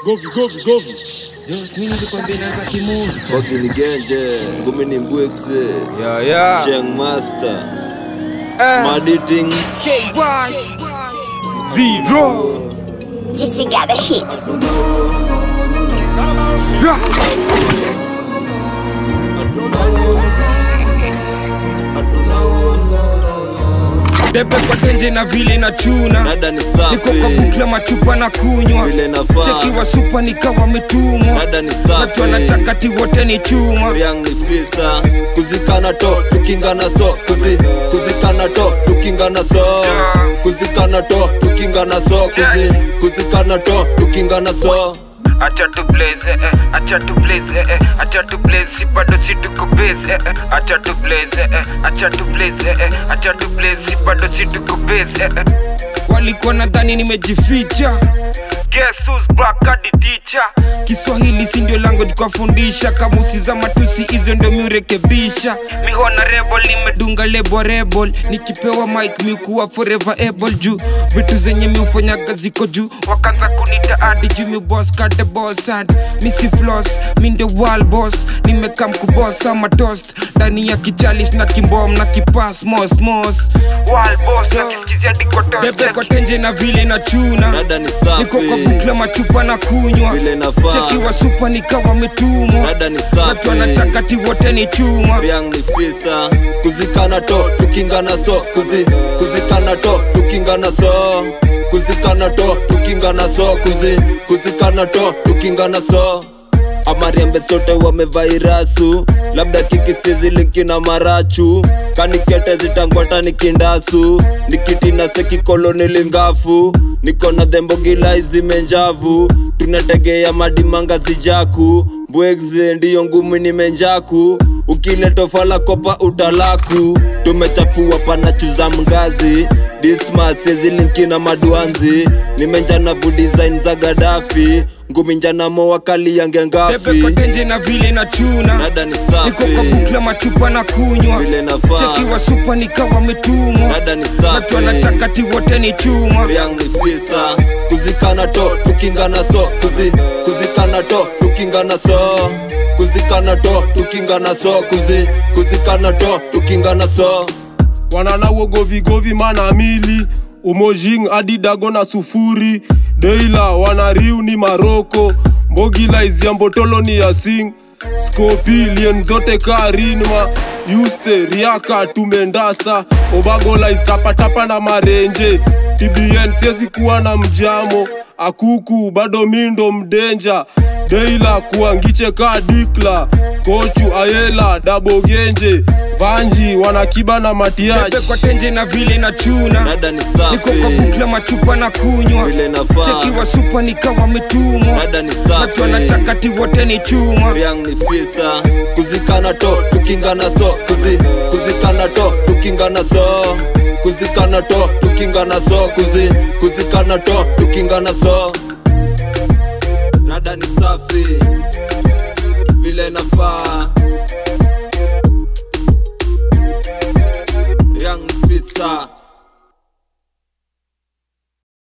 Govi, govi, govi. Jos, mimi nilikwambia inaanza kimuvi. Bogi ni genje, ngumi ni mbwekse, Ya ya. Sheng Master, Eh, Maditings, KY. Zero. Just got the hits. Ra. Debe kwa tenje na vile na chuna Dada ni niko kwa safi, bukla machupa na kunywa vile nafaa. cheki wa supa nikawa metumwa Dada ni watu safi, wanataka ti wote ni chuma Riang ni fisa, kuzikana to, tukingana so, kuzi, kuzikana to, tukingana so, kuzikana to, tukingana so, kuzi, kuzikana to, tukingana so. acha tu blaze eh, eh, acha tu blaze eh, eh, acha tu blaze si bado si tuko base eh, eh, acha tu blaze eh, eh, acha tu blaze eh, eh, acha tu blaze si bado si tuko base eh, eh. walikuwa nadhani nimejificha guess who's back hadi teacher kiswahili si ndio lango tukafundisha kamusi za matusi hizo ndio miurekebisha mi honorable nime dunga lebo rebel nikipewa mike miukuwa forever able juu vitu zenye miufanyaga ziko juu wakaanza kunita adi Did you me boss cut the boss and missy floss mi ndio wall boss nimekam kuboss ama toast ndani ya kichalish na kimbom na kipas mos mos wall boss nakisikizia diko bebe kwa toast tenje na vile na chuna Dada ni niko kwa safi, bukla machupa na kunywa vile nafaa. cheki wa supa nikawa metumwa Dada ni watu safi, wanataka ti wote ni chuma Riang ni fisa, kuzikana to, tukingana so, kuzi, kuzikana to, tukingana so, kuzikana to, tukingana so, kuzi, kuzikana to, tukingana so. Amariambe sote wamevairasu, labda kikisizi linki na marachu, kanikete zitangwata nikindasu, nikitina sekikoloni lingafu, niko na dhembogila izimenjavu, tunategea madimanga zijaku, mbwegze ndiyo ngumi nimenjaku, ukiletofala kopa utalaku, tumechafua panachuza mgazi, dismas ezilinki na maduanzi, nimenjana vu design za Gaddafi, ngumi njana moa kali yange bebe kwa ngafi, tenje na vile na chuna dada ni niko kwa safi, bukla machupa na kunywa vile nafaa, cheki wa supa nikawa metumwa dada ni watu safi. wanataka ti wote ni chuma Riang ni fisa, kuzikana to, tukingana so, kuzi, kuzikana to, tukingana so, kuzikana to, tukingana so, kuzi, kuzikana to, tukingana so. wanana wogovigovi mana mili umojing hadi dago na sufuri deila wanariu ni maroko mbogila iziambotolo ni yasing skopi lien zote karinma yuste riaka tumendasa obagola iztapatapa na marenje tbn siezi kuwa na mjamo akuku bado mindo mdenja deila kuangiche ka dikla kochu ayela dabogenje vanji wanakiba na bebe matiach kwa tenje na vile na chuna Dada ni niko kwa safi, bukla machupa na kunywa vile nafaa, cheki wa supa nikawa metumwa dada ni watu safi. wanataka ti wote ni chuma Riang ni fisa, kuzikana to, tukingana so, kuzi, kuzikana to, tukingana so, kuzikana to, tukingana so, kuzi, kuzikana to, tukingana so. Dada ni safi, vile nafaa. Riang ni fisa.